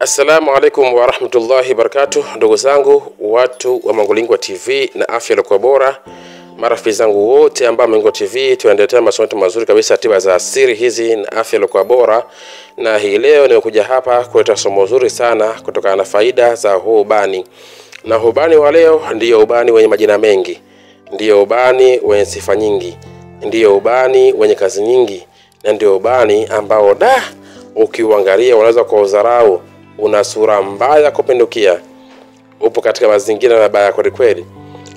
Assalamu alaikum warahmatullahi wabarakatuh, ndugu zangu watu wa Mangulingwa TV na afya ilikuwa bora, marafiki zangu wote ambao Mangulingwa TV tunaendelea masomo yetu mazuri kabisa, tiba za asili hizi na afya ilikuwa bora. Na hii leo nimekuja hapa kuleta somo zuri sana kutokana na faida za huu ubani, na huu ubani wa leo ndiyo ubani wenye majina mengi, ndiyo ubani wenye sifa nyingi, ndiyo ubani wenye kazi nyingi, na ndio ubani ambao da ukiuangalia unaweza kwa udharau una sura mbaya kupindukia, upo katika mazingira mabaya kweli kweli.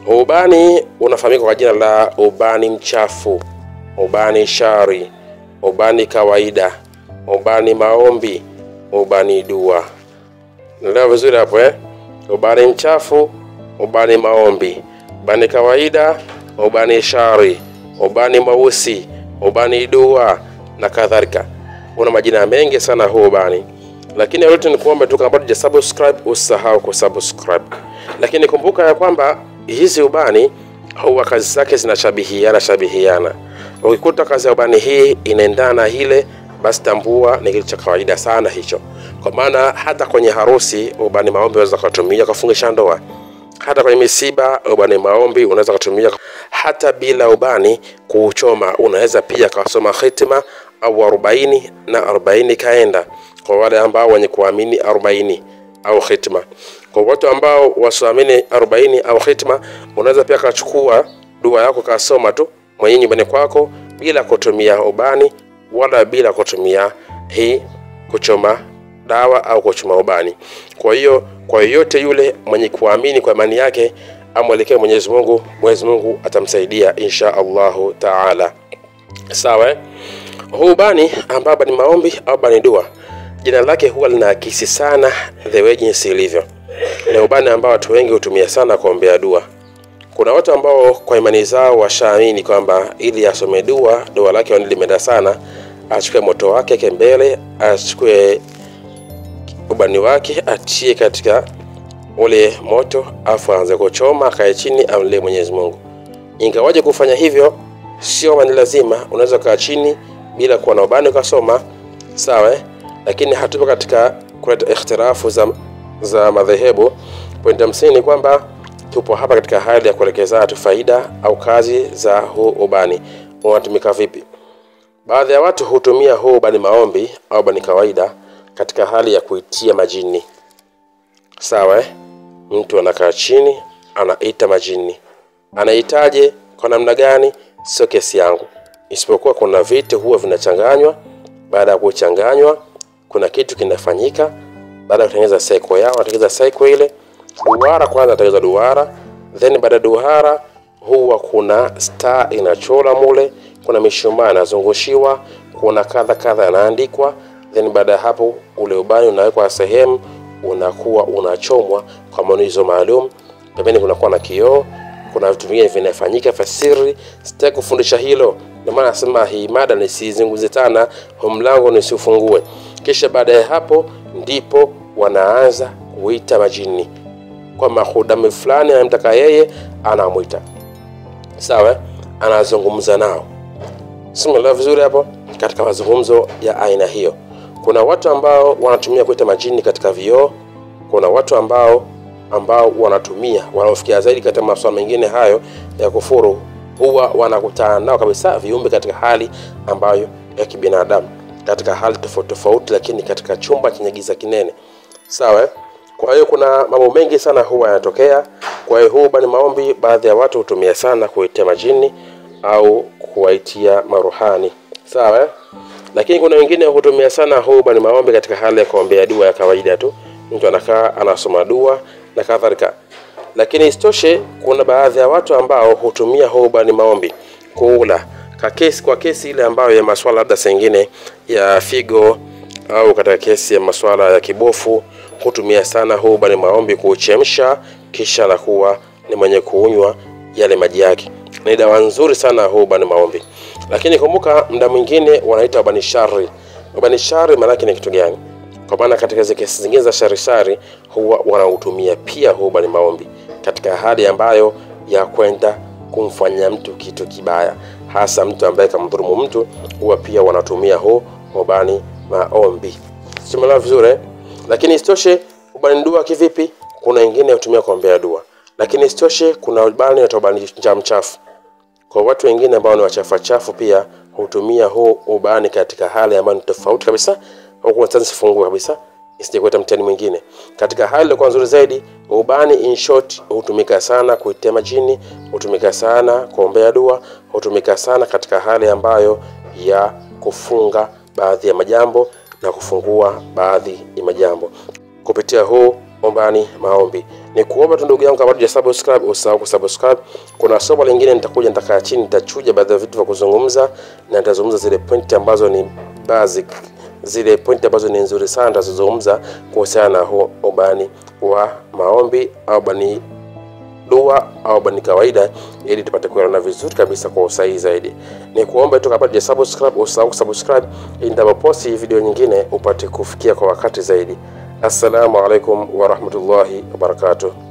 Ubani unafahamika kwa jina la ubani mchafu, ubani shari, ubani kawaida, ubani maombi, ubani dua. Naelewa vizuri hapo eh? Ubani mchafu, ubani maombi, ubani kawaida, ubani shari, ubani mweusi, ubani dua na kadhalika. Una majina mengi sana huu ubani lakini yote ni kuomba tu, kama bado hujasubscribe usisahau kusubscribe. Lakini kumbuka ya kwamba hizi ubani huwa kazi zake zinashabihiana shabihiana. Ukikuta kazi ya ubani hii inaendana na ile, basi tambua ni kitu cha kawaida sana hicho, kwa maana hata kwenye harusi ubani maombi unaweza kutumia kufungisha ndoa, hata kwenye misiba ubani maombi unaweza kutumia, hata bila ubani kuuchoma unaweza pia kasoma hitima au arobaini na arobaini kaenda kwa wale ambao wenye kuamini 40 au khitma. Kwa watu ambao wasioamini 40 au khitma, unaweza pia kachukua dua yako kasoma tu mwenyewe nyumbani kwako bila kutumia ubani wala bila kutumia hii kuchoma dawa au kuchoma ubani. Kwa hiyo kwa yoyote yule mwenye kuamini kwa imani yake amwelekee Mwenyezi Mungu, Mwenyezi Mungu atamsaidia insha Allahu taala. Sawa, huu ubani ambao ni maombi au bani dua jina lake huwa linaakisi sana the way jinsi ilivyo. Ni ubani ambao watu wengi hutumia sana kuombea dua. Kuna watu ambao kwa imani zao washaamini kwamba ili asome dua, dua lake limeenda sana, achukue moto wake kembele, achukue ubani wake atie katika ule moto, afu aanze kuchoma, akae chini, amlie Mwenyezi Mungu. Ingawaje kufanya hivyo sio ni lazima, unaweza kaa chini bila kuwa na ubani ukasoma, sawa eh? lakini hatupo katika kuleta ikhtirafu za, za madhehebu. Pointi ya msingi ni kwamba tupo hapa katika hali ya kuelekezana tu faida au kazi za huu ubani unatumika vipi. Baadhi ya watu hutumia huu ubani maombi au ubani kawaida katika hali ya kuitia majini. Sawa eh? Mtu anakaa chini anaita majini, anaitaje kwa namna gani? Sio kesi yangu, isipokuwa kuna vitu huwa vinachanganywa. Baada ya kuchanganywa kuna kitu kinafanyika baada ya kutengeneza saiko yao, wanatengeneza saiko ile duara. Kwanza wanatengeneza duara, then baada ya duara huwa kuna star inachora mule, kuna mishumaa inazungushiwa, kuna kadha kadha yanaandikwa, then baada ya hapo ule ubani unawekwa sehemu, unakuwa unachomwa kwa manuizo maalum. Pembeni kunakuwa na kioo, kuna vitu vingine vinafanyika fasiri. Sitaki kufundisha hilo, ndio maana nasema hii mada nisizunguze tena, mlango nisiufungue kisha baada ya hapo ndipo wanaanza kuita majini kwa mahudami fulani anamtaka yeye, anamwita sawa, anazungumza nao. Simuelewa vizuri hapo. Katika mazungumzo ya aina hiyo, kuna watu ambao wanatumia kuita majini katika vioo. Kuna watu ambao ambao wanatumia wanaofikia zaidi katika masuala mengine hayo ya kufuru, huwa wanakutana nao kabisa viumbe katika hali ambayo ya kibinadamu katika hali tofauti tofauti, lakini katika chumba chenye giza kinene. Sawa. Kwa hiyo kuna mambo mengi sana huwa yanatokea. Kwa hiyo huu ubani maombi, baadhi ya watu hutumia sana kuitia majini au kuwaitia maruhani. Sawa. Lakini kuna wengine hutumia sana huu ubani maombi katika hali ya kuombea dua ya kawaida tu, mtu anakaa anasoma dua na kadhalika. Lakini isitoshe, kuna baadhi ya watu ambao hutumia huu ubani maombi kuula kwa kesi, kwa kesi ile ambayo ya maswala labda sengine ya figo au katika kesi ya maswala ya kibofu hutumia sana huu ubani maombi kuuchemsha, kisha anakuwa ni mwenye kuunywa yale maji yake. Ni dawa nzuri sana huu ubani maombi, lakini kumbuka, muda mwingine wanaita ubani shari. Ubani shari maana yake ni kitu gani? Kwa maana katika zile kesi zingine za shari shari huwa wanautumia pia huu ubani maombi katika hali ambayo ya kwenda kumfanyia mtu kitu kibaya, hasa mtu ambaye kamdhulumu mtu, huwa pia wanatumia huu ubani maombi. Simuelewa vizuri. lakini isitoshe ubani dua kivipi kuna wengine hutumia kuombea dua lakini isitoshe kuna ubani unaitwa ubani njaa mchafu kwa watu wengine ambao ni wachafu chafu pia hutumia huu ubani katika hali ambayo ni tofauti kabisa huku sasa sifungue kabisa isije kuleta mtihani mwingine katika hali iliyokuwa nzuri zaidi ubani in short hutumika sana kuitema chini hutumika sana kuombea dua hutumika sana katika hali ambayo ya kufunga baadhi ya majambo na kufungua baadhi ya majambo kupitia huu ombani maombi ni kuomba tu ndugu yangu kama bado hujasubscribe usahau kusubscribe kuna somo lingine nitakuja nitakaa chini nitachuja baadhi ya vitu vya kuzungumza na nitazungumza zile pointi ambazo ni basic zile pointi ambazo ni nzuri sana nitazozungumza kuhusiana na huo ubani wa maombi au bani dua au bani kawaida ili tupate kuelewana vizuri kabisa kwa usahihi zaidi ni kuomba tu kabla hujasubscribe usahau kusubscribe ili nitapoposti video nyingine upate kufikia kwa wakati zaidi assalamu alaikum warahmatullahi wabarakatuh